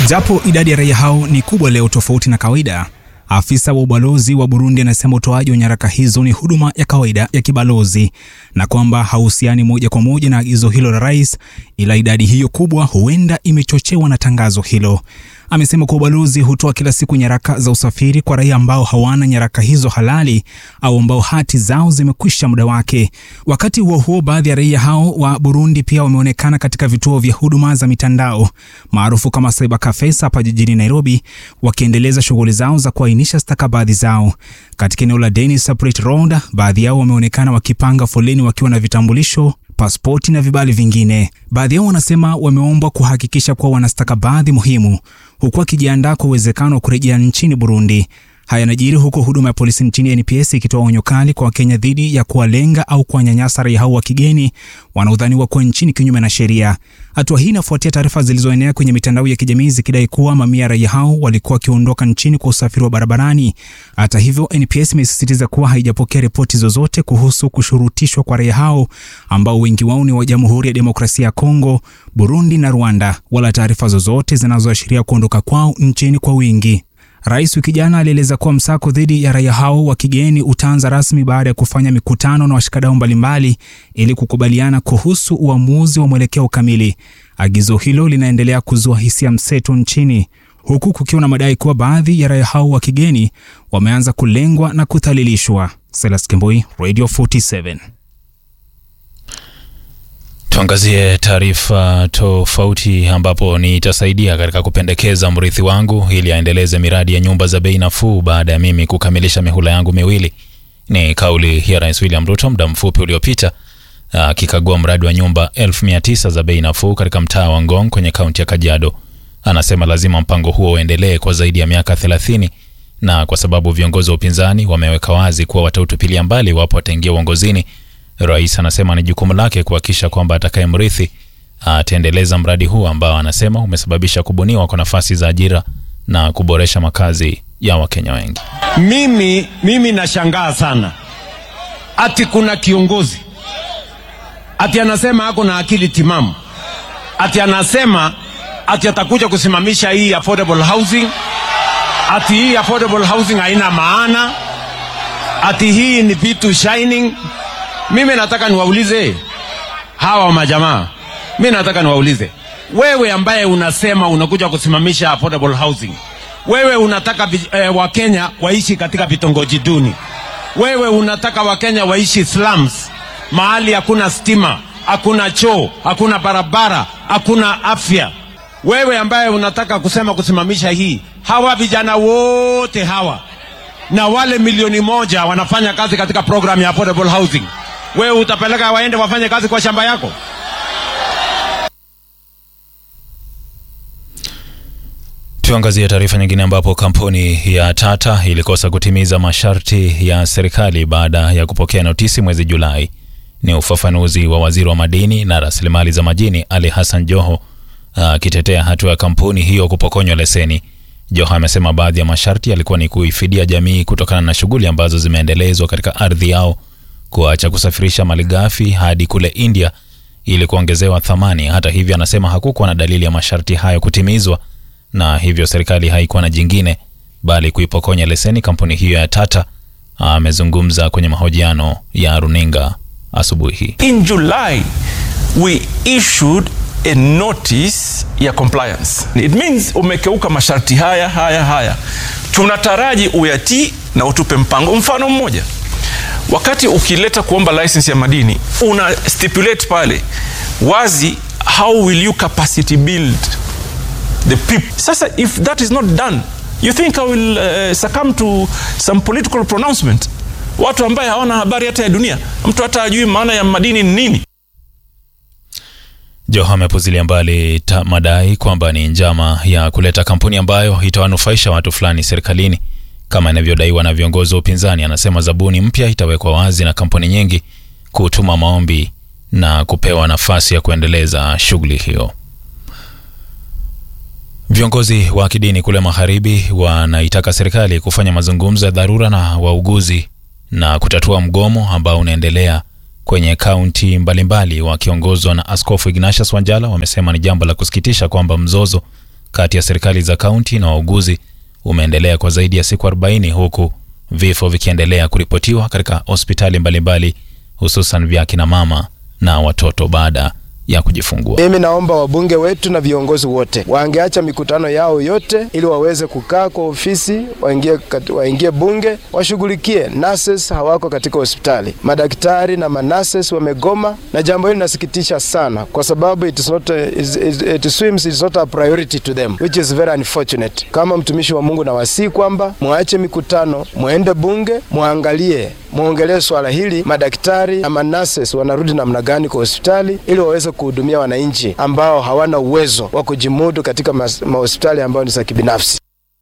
Japo idadi ya raia hao ni kubwa leo tofauti na kawaida, afisa wa ubalozi wa Burundi anasema utoaji wa nyaraka hizo ni huduma ya kawaida ya kibalozi na kwamba hauhusiani moja kwa moja na agizo hilo la rais, ila idadi hiyo kubwa huenda imechochewa na tangazo hilo. Amesema kuwa ubalozi hutoa kila siku nyaraka za usafiri kwa raia ambao hawana nyaraka hizo halali au ambao hati zao zimekwisha muda wake. Wakati huo huo, baadhi ya raia hao wa Burundi pia wameonekana katika vituo vya huduma za mitandao maarufu kama cyber cafes hapa jijini Nairobi, wakiendeleza shughuli zao za kuainisha stakabadhi zao. Katika eneo la Dennis Separate Road, baadhi yao wameonekana wakipanga foleni wakiwa na vitambulisho pasipoti na vibali vingine. Baadhi yao wanasema wameombwa kuhakikisha kuwa wana stakabadhi muhimu, huku wakijiandaa kwa uwezekano wa kurejea nchini Burundi. Haya yanajiri huku huduma ya polisi nchini NPS ikitoa onyo kali kwa Wakenya dhidi ya kuwalenga au kuwanyanyasa raia hao wa kigeni wanaodhaniwa kuwa nchini kinyume na sheria. Hatua hii inafuatia taarifa zilizoenea kwenye mitandao ya kijamii zikidai kuwa mamia ya raia hao walikuwa wakiondoka nchini kwa usafiri wa barabarani. Hata hivyo, NPS imesisitiza kuwa haijapokea ripoti zozote kuhusu kushurutishwa kwa raia hao ambao wengi wao ni wa Jamhuri ya Demokrasia ya Kongo, Burundi na Rwanda, wala taarifa zozote zinazoashiria kuondoka kwao nchini kwa wingi. Rais wiki jana alieleza kuwa msako dhidi ya raia hao wa kigeni utaanza rasmi baada ya kufanya mikutano na washikadau mbalimbali ili kukubaliana kuhusu uamuzi wa mwelekeo kamili. Agizo hilo linaendelea kuzua hisia mseto nchini huku kukiwa na madai kuwa baadhi ya raia hao wa kigeni wameanza kulengwa na kudhalilishwa. Silas Kemboi, Radio 47. Tuangazie taarifa tofauti ambapo nitasaidia katika kupendekeza mrithi wangu ili aendeleze miradi ya nyumba za bei nafuu baada ya mimi kukamilisha mihula yangu miwili. Ni kauli ya Rais William Ruto muda mfupi uliopita akikagua mradi wa nyumba 1900 za bei nafuu katika mtaa wa Ngong kwenye kaunti ya Kajiado. Anasema lazima mpango huo uendelee kwa zaidi ya miaka 30 na kwa sababu viongozi wa upinzani wameweka wazi kuwa watautupilia mbali iwapo wataingia uongozini. Rais anasema ni jukumu lake kuhakikisha kwamba atakayemrithi ataendeleza mradi huu ambao anasema umesababisha kubuniwa kwa nafasi za ajira na kuboresha makazi ya Wakenya wengi. Mimi, mimi nashangaa sana ati kuna kiongozi ati anasema ako na akili timamu, ati anasema ati atakuja kusimamisha hii affordable housing, ati hii affordable housing haina maana, ati hii ni vitu shining. Mimi nataka niwaulize hawa majamaa, mimi nataka niwaulize wewe, ambaye unasema unakuja kusimamisha affordable housing, wewe unataka eh, Wakenya waishi katika vitongoji duni, wewe unataka Wakenya waishi slums, mahali hakuna stima, hakuna choo, hakuna barabara, hakuna afya. Wewe ambaye unataka kusema kusimamisha hii, hawa vijana wote hawa na wale milioni moja wanafanya kazi katika program ya affordable housing wewe utapeleka waende wafanye kazi kwa shamba yako? Tuangazie taarifa nyingine ambapo kampuni ya Tata ilikosa kutimiza masharti ya serikali baada ya kupokea notisi mwezi Julai. Ni ufafanuzi wa waziri wa madini na rasilimali za majini Ali Hassan Joho akitetea hatua ya kampuni hiyo kupokonywa leseni. Joho amesema baadhi ya masharti yalikuwa ni kuifidia jamii kutokana na shughuli ambazo zimeendelezwa katika ardhi yao kuacha kusafirisha malighafi hadi kule India ili kuongezewa thamani. Hata hivyo, anasema hakukuwa na dalili ya masharti hayo kutimizwa, na hivyo serikali haikuwa na jingine bali kuipokonya leseni kampuni hiyo ya Tata. Amezungumza kwenye mahojiano ya runinga asubuhi hii. In July we issued a notice ya compliance. It means umekeuka masharti haya haya haya, tunataraji uyatii na utupe mpango. Mfano mmoja wakati ukileta kuomba license ya madini una stipulate pale wazi how will you capacity build the people sasa if that is not done you think i will uh, succumb to some political pronouncement watu ambaye hawana habari hata ya dunia mtu hata ajui maana ya madini ni nini Joho amepuzilia mbali madai kwamba ni njama ya kuleta kampuni ambayo itawanufaisha watu fulani serikalini kama inavyodaiwa na viongozi wa upinzani. Anasema zabuni mpya itawekwa wazi na kampuni nyingi kutuma maombi na kupewa nafasi ya kuendeleza shughuli hiyo. Viongozi wa kidini kule magharibi wanaitaka serikali kufanya mazungumzo ya dharura na wauguzi na kutatua mgomo ambao unaendelea kwenye kaunti mbalimbali. Wakiongozwa na Askofu Ignatius Wanjala, wamesema ni jambo la kusikitisha kwamba mzozo kati ya serikali za kaunti na wauguzi umeendelea kwa zaidi ya siku 40 huku vifo vikiendelea kuripotiwa katika hospitali mbalimbali hususan vya kina mama na watoto baada ya kujifungua. Mimi naomba wabunge wetu na viongozi wote wangeacha mikutano yao yote ili waweze kukaa kwa ofisi, waingie, waingie bunge, washughulikie. Nurses hawako katika hospitali, madaktari na manases wamegoma, na jambo hili linasikitisha sana, kwa sababu it is not a, it, it seems it is not a priority to them which is very unfortunate. Kama mtumishi wa Mungu nawasihi kwamba mwache mikutano, mwende bunge, mwangalie mwongelee swala hili, madaktari na manases wanarudi namna gani kwa hospitali ili waweze kuhudumia wananchi ambao hawana uwezo wa kujimudu katika mahospitali ambayo ni za kibinafsi.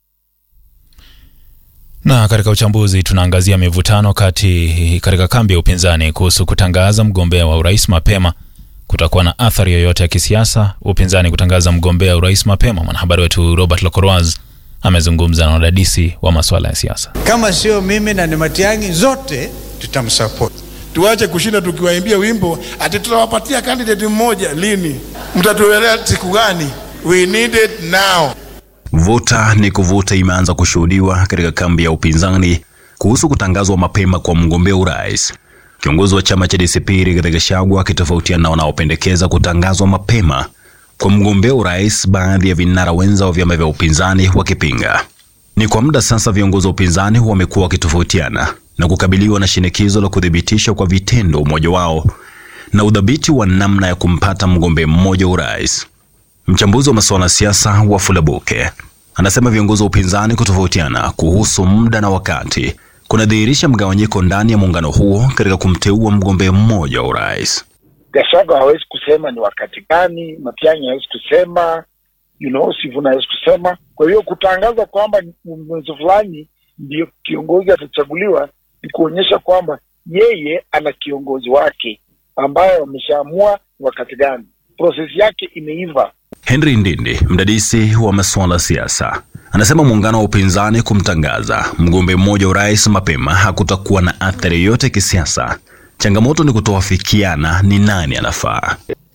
Na katika uchambuzi tunaangazia mivutano kati katika kambi ya upinzani kuhusu kutangaza mgombea wa urais mapema. Kutakuwa na athari yoyote ya kisiasa upinzani kutangaza mgombea urais mapema? Mwanahabari wetu Robert Lokoroaz amezungumza na wadadisi wa masuala ya siasa. Kama sio mimi na ni Matiang'i, zote tutamsupport. Tuache kushinda tukiwaimbia wimbo ati tutawapatia candidate mmoja. Lini mtatuelea siku gani? We need it now. Vuta ni kuvuta imeanza kushuhudiwa katika kambi ya upinzani kuhusu kutangazwa mapema kwa mgombea urais. Kiongozi wa chama cha DCP Rigathi Gachagua akitofautiana na wanaopendekeza kutangazwa mapema kwa mgombea urais, baadhi ya vinara wenza wa vyama vya upinzani wakipinga. Ni kwa muda sasa viongozi wa upinzani wamekuwa wakitofautiana na kukabiliwa na shinikizo la kuthibitisha kwa vitendo umoja wao na udhabiti wa namna ya kumpata mgombea mmoja urais. Mchambuzi wa masuala ya siasa Wafula Buke anasema viongozi wa upinzani kutofautiana kuhusu muda na wakati kunadhihirisha mgawanyiko ndani ya muungano huo katika kumteua mgombea mmoja wa urais. Gachagua hawezi kusema ni wakati gani, Matiang'i hawezi kusema you know, Sifuna hawezi kusema. Kwa hiyo kutangaza kwamba mwezi fulani ndiyo kiongozi atachaguliwa ni kuonyesha kwamba yeye ana kiongozi wake ambaye wameshaamua wakati gani, prosesi yake imeiva. Henry Ndindi, mdadisi wa masuala ya siasa, anasema muungano wa upinzani kumtangaza mgombea mmoja urais mapema hakutakuwa na athari yoyote kisiasa. Changamoto ni kutoafikiana ni nani anafaa.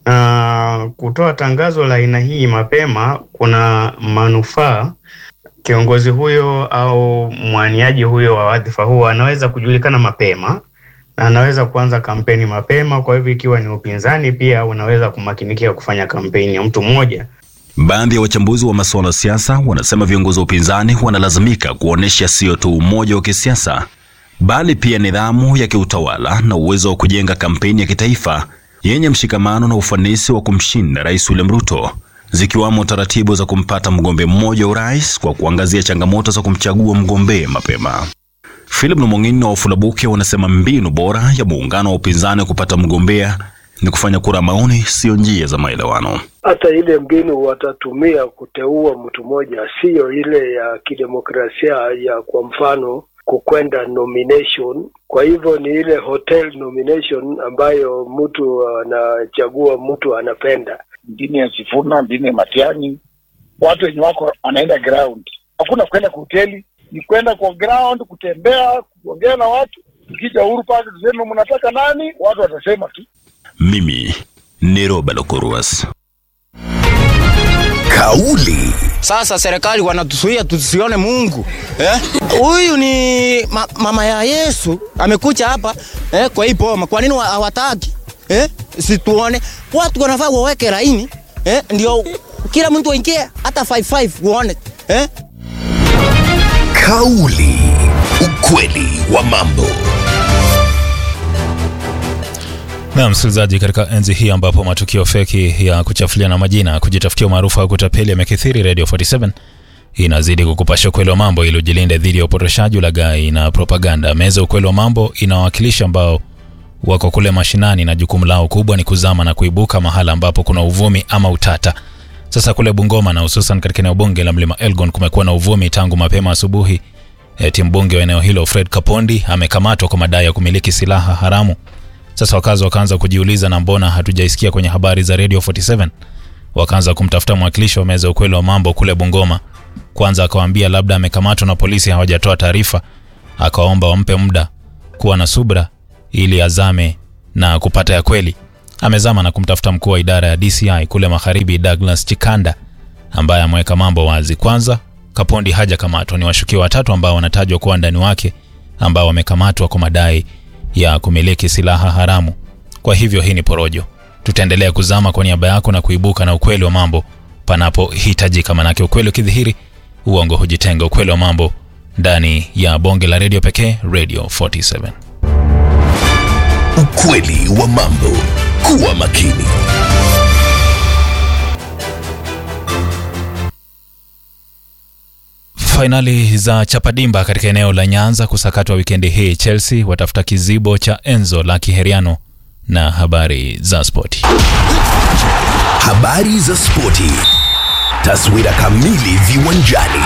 Uh, kutoa tangazo la aina hii mapema kuna manufaa. Kiongozi huyo au mwaniaji huyo wa wadhifa huo anaweza kujulikana mapema na anaweza kuanza kampeni mapema. Kwa hivyo, ikiwa ni upinzani, pia unaweza kumakinikia kufanya kampeni ya mtu mmoja. Baadhi ya wachambuzi wa masuala ya siasa wanasema viongozi wa upinzani wanalazimika kuonyesha sio tu umoja wa kisiasa bali pia nidhamu ya kiutawala na uwezo wa kujenga kampeni ya kitaifa yenye mshikamano na ufanisi wa kumshinda Rais William Ruto, zikiwamo taratibu za kumpata mgombea mmoja urais kwa kuangazia changamoto za kumchagua mgombea mapema. Philip Nomong'ini na Wafula Buke wanasema mbinu bora ya muungano wa upinzani kupata mgombea ni kufanya kura maoni, sio njia za maelewano. Hata ile mbinu watatumia kuteua mtu mmoja siyo ile ya kidemokrasia ya kwa mfano kukwenda nomination. Kwa hivyo ni ile hotel nomination ambayo mtu anachagua mtu anapenda. Dini ya Sifuna, dini ya Matiang'i, watu wenye wako wanaenda ground, hakuna kwenda kwa hoteli, ni kwenda kwa ground, kutembea, kuongea na watu. Tukija Uhuru Park tuseme mnataka nani, watu watasema tu. Mimi ni Robert Okoruas. Kauli sasa serikali wanatuzuia tusione Mungu huyu eh? ni ma, mama ya Yesu amekuja hapa eh, kwa hii boma. Kwa nini hawataki eh? Situone watu wanafaa waweke laini eh? Ndio kila mtu aingie hata 55 uone eh? Kauli, ukweli wa mambo. Na msikilizaji, katika enzi hii ambapo matukio feki ya kuchafuliana majina, kujitafutia umaarufu au kutapeli yamekithiri, Radio 47 inazidi kukupasha ukweli wa mambo ili ujilinde dhidi ya upotoshaji, ulaghai na propaganda. Meza ukweli wa mambo inawakilisha ambao wako kule mashinani na jukumu lao kubwa ni kuzama na kuibuka mahala ambapo kuna uvumi ama utata. Sasa kule Bungoma na hususan katika eneo bunge la Mlima Elgon kumekuwa na uvumi tangu mapema asubuhi. Eti mbunge wa eneo hilo Fred Kapondi amekamatwa kwa madai ya kumiliki silaha haramu. Sasa wakazi wakaanza kujiuliza, na mbona hatujaisikia kwenye habari za Radio 47? Wakaanza kumtafuta mwakilishi wa meza ukweli wa mambo kule Bungoma. Kwanza akawaambia labda amekamatwa na polisi hawajatoa taarifa, akawaomba wampe muda kuwa na subra ili azame na kupata ya kweli. Amezama na kumtafuta mkuu wa idara ya DCI kule magharibi Douglas Chikanda ambaye ameweka mambo wazi. Kwanza, Kapondi hajakamatwa. Ni washukiwa watatu ambao wanatajwa kuwa ndani wake ambao wamekamatwa kwa madai ya kumiliki silaha haramu. Kwa hivyo hii ni porojo. Tutaendelea kuzama kwa niaba yako na kuibuka na ukweli wa mambo panapohitajika, manake ukweli ukidhihiri, uongo hujitenga. Ukweli wa mambo ndani ya bonge la redio pekee, Radio 47. Ukweli wa mambo. Kuwa makini. Fainali za Chapadimba katika eneo la Nyanza kusakatwa wikendi hii. Chelsea watafuta kizibo cha Enzo la Kiheriano na habari za spoti. Habari za spoti. Taswira kamili viwanjani.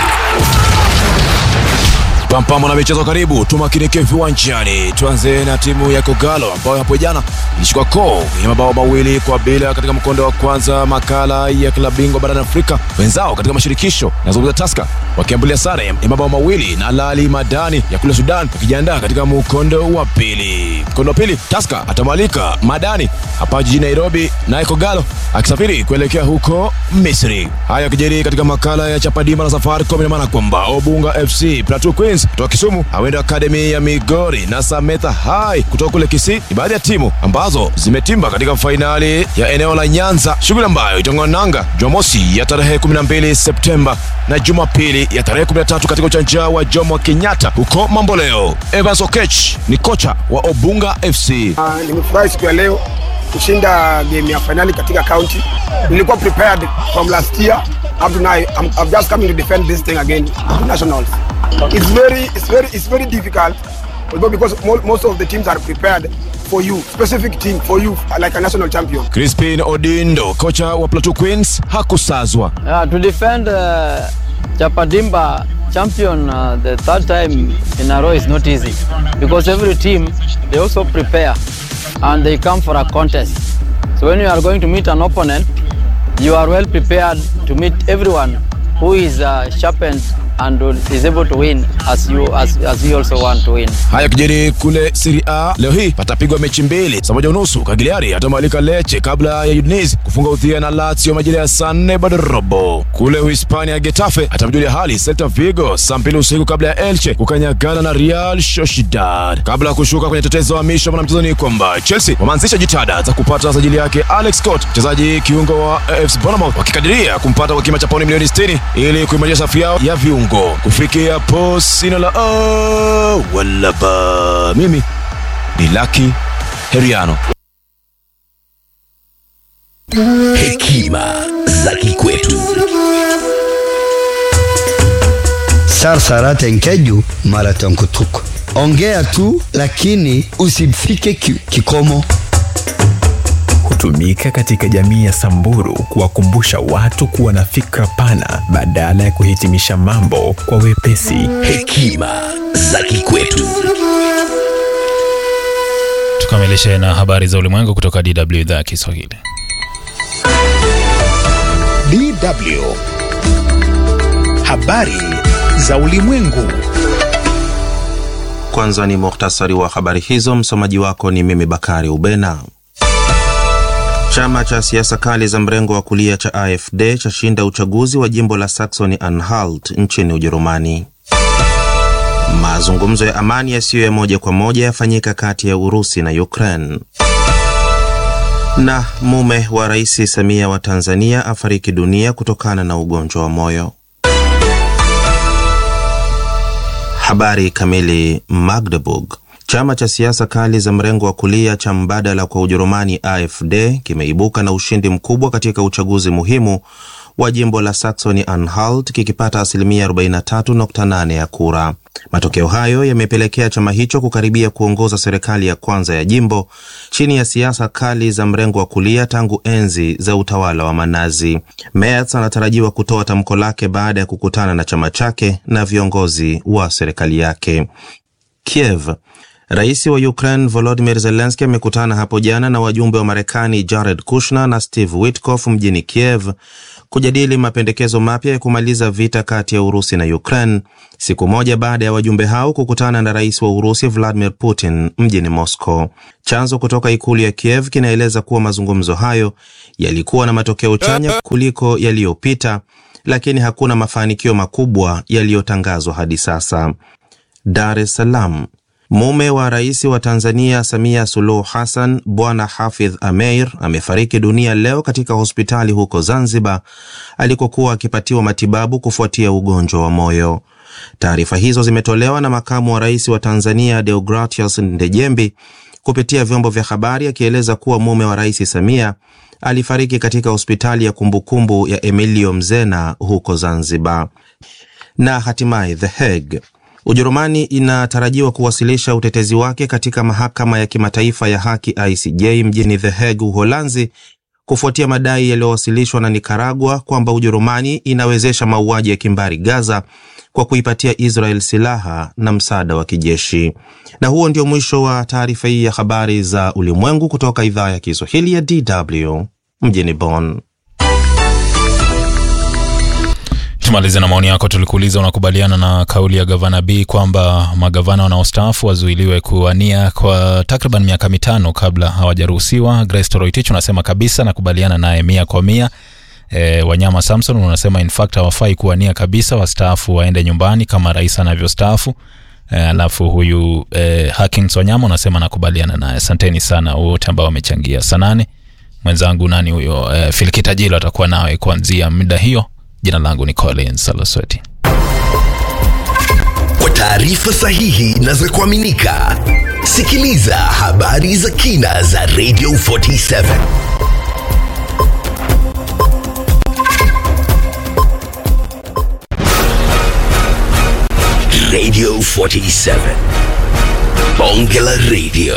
Pampamo na michezo karibu, tumakinike viwanjani. Tuanze na timu ya Kogalo ambayo hapo jana ilishika koo ya mabao mawili kwa bila katika mkondo wa kwanza makala ya klabu bingwa barani Afrika. Wenzao katika mashirikisho nazungumza Taska wakiambulia sare ya mabao mawili na Lali Madani ya kule Sudan wakijiandaa katika mkondo wa pili. Mkondo wa pili Taska atamwalika Madani hapa jijini Nairobi, naye Kogalo akisafiri kuelekea huko Misri. Haya yakijiri katika makala ya Chapadimba na Safaricom, ina maana kwamba Obunga FC Plateau Queens kutoka Kisumu, Awendo Academy ya Migori na Sametha High kutoka kule Kisii ni baadhi ya timu ambazo zimetimba katika fainali ya eneo la Nyanza, shughuli ambayo itang'oa nanga Jumamosi ya tarehe 12 Septemba na Jumapili ya tarehe 13 katika uwanja wa Jomo Kenyatta huko Mamboleo. Evans Okech ni kocha wa Obunga FC. Uh, nimefurahi siku ya leo kushinda game ya finali katika county. Nilikuwa prepared from last year up to now. I'm, I'm just coming to defend this thing again to nationals. It's very, it's very, it's very difficult, although because mo- most of the teams are prepared for you, specific team for you, like a national champion. Crispin Odindo, kocha wa Plateau Queens, hakusazwa. Uh, to defend uh, Chapadimba champion uh, the third time in a row is not easy because every team they also prepare and they come for a contest. So when you are going to meet an opponent, you are well prepared to meet everyone who is uh, sharpened and is able to win as you as, as you also want to win. Haya kijiri kule Serie A leo hii patapigwa mechi mbili saa moja unusu. Cagliari atamwalika Lecce kabla ya Udinese kufunga udhia na Lazio majira ya saa nne bado robo. Kule Uhispania Getafe atamjulia hali Celta Vigo saa mbili usiku kabla ya Elche kukanyagana na Real Sociedad. Kabla ya kushuka kwenye tetezo wa misho mwana mchezo ni kwamba Chelsea wameanzisha jitihada za kupata sajili yake Alex Scott, mchezaji kiungo wa AFC Bournemouth, wakikadiria kumpata kwa kima cha pauni milioni 60 ili kuimarisha safu yao ya viungo kufikia hapo sina la oh, wala ba. Mimi ni Lucky Heriano. Hekima za kikwetu. Sarsara enkeju marathon kutuko. Ongea tu lakini usifike ki, kikomo. hutumika katika jamii ya Samburu kuwakumbusha watu kuwa na fikra pana badala ya kuhitimisha mambo kwa wepesi. Hekima za kikwetu. Tukamilishe na habari za ulimwengu kutoka DW idhaa ya Kiswahili. DW. Habari za ulimwengu. Kwanza ni muhtasari wa habari hizo. Msomaji wako ni mimi Bakari Ubena. Chama cha siasa kali za mrengo wa kulia cha AfD chashinda uchaguzi wa jimbo la Saxony Anhalt nchini Ujerumani. Mazungumzo ya amani yasiyo ya moja kwa moja yafanyika kati ya Urusi na Ukraine. Na mume wa Rais Samia wa Tanzania afariki dunia kutokana na ugonjwa wa moyo. Habari kamili. Magdeburg. Chama cha siasa kali za mrengo wa kulia cha mbadala kwa Ujerumani AfD kimeibuka na ushindi mkubwa katika uchaguzi muhimu wa jimbo la Saxony Anhalt kikipata asilimia 43.8 ya kura. Matokeo hayo yamepelekea chama hicho kukaribia kuongoza serikali ya kwanza ya jimbo chini ya siasa kali za mrengo wa kulia tangu enzi za utawala wa Manazi. Merz anatarajiwa kutoa tamko lake baada ya kukutana na chama chake na viongozi wa serikali yake. Kiev. Rais wa Ukraine Volodymyr Zelensky amekutana hapo jana na wajumbe wa Marekani Jared Kushner na Steve Witkoff mjini Kiev kujadili mapendekezo mapya ya kumaliza vita kati ya Urusi na Ukraine, siku moja baada ya wajumbe hao kukutana na rais wa Urusi Vladimir Putin mjini Moscow. Chanzo kutoka ikulu ya Kiev kinaeleza kuwa mazungumzo hayo yalikuwa na matokeo chanya kuliko yaliyopita lakini hakuna mafanikio makubwa yaliyotangazwa hadi sasa. Dar es Salaam. Mume wa rais wa Tanzania Samia Suluhu Hassan, Bwana Hafidh Ameir amefariki dunia leo katika hospitali huko Zanzibar alikokuwa akipatiwa matibabu kufuatia ugonjwa wa moyo. Taarifa hizo zimetolewa na makamu wa rais wa Tanzania Deogratius Ndejembi kupitia vyombo vya habari akieleza kuwa mume wa rais Samia alifariki katika hospitali ya kumbukumbu ya Emilio Mzena huko Zanzibar. Na hatimaye The Hague. Ujerumani inatarajiwa kuwasilisha utetezi wake katika mahakama ya kimataifa ya haki ICJ mjini The Hague, Uholanzi, kufuatia madai yaliyowasilishwa na Nikaragua kwamba Ujerumani inawezesha mauaji ya kimbari Gaza kwa kuipatia Israel silaha na msaada wa kijeshi. Na huo ndio mwisho wa taarifa hii ya habari za ulimwengu kutoka idhaa ya Kiswahili ya DW mjini Bonn. Tumalize na maoni yako. Tulikuuliza, unakubaliana na kauli ya gavana B kwamba magavana wanaostaafu wazuiliwe kuwania kwa takriban miaka mitano kabla hawajaruhusiwa? Grace Toroitich unasema kabisa, nakubaliana naye mia kwa mia. E, Wanyama Samson unasema in fact hawafai kuwania kabisa, wastaafu waende nyumbani kama rais anavyostaafu. E, alafu huyu e, Hakins Wanyama unasema nakubaliana naye. Asanteni sana wote ambao wamechangia. Sanane mwenzangu nani huyo, e, Filikita Jilo atakuwa nawe kuanzia muda hiyo. Jina langu ni Collins Salosweti. Kwa taarifa sahihi na za kuaminika, sikiliza habari za kina za Radio 47 Radio 47 Bonge la Radio,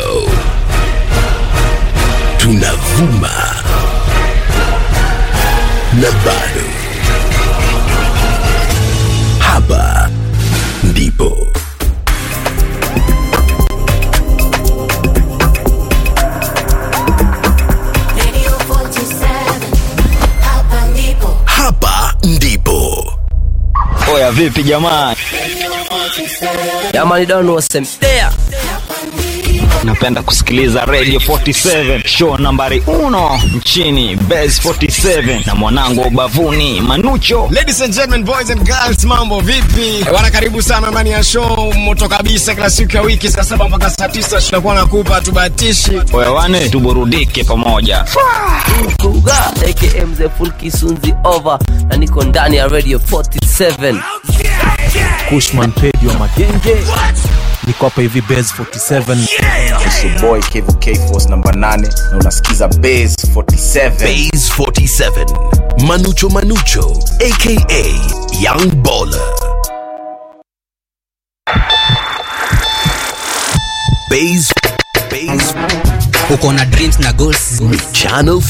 tunavuma na bado hapa ndipo hapa ndipo Oya, vipi jamaa? Jamani, donu wasemdea napenda kusikiliza Radio 47 show nambari uno nchini Base 47 na mwanangu wa ubavuni Manucho. Ladies and gentlemen, boys and girls, mambo vipi? Bwana, karibu sana ndani ya show moto kabisa, kila siku ya wiki saa saba mpaka saa tisa tunakuwa nakupa tubatishi. Oya wane, tuburudike pamoja. Kuga aka mzee full kisunzi over na niko ndani ya radio 47 Kushman Pedi wa Magenge. Niko hapa hivi Base 47. boy Kevo K Force namba 8 na unasikiza Base 47. Base 47 Manucho Manucho aka Young Baller Base Base uko na dreams na goals Channel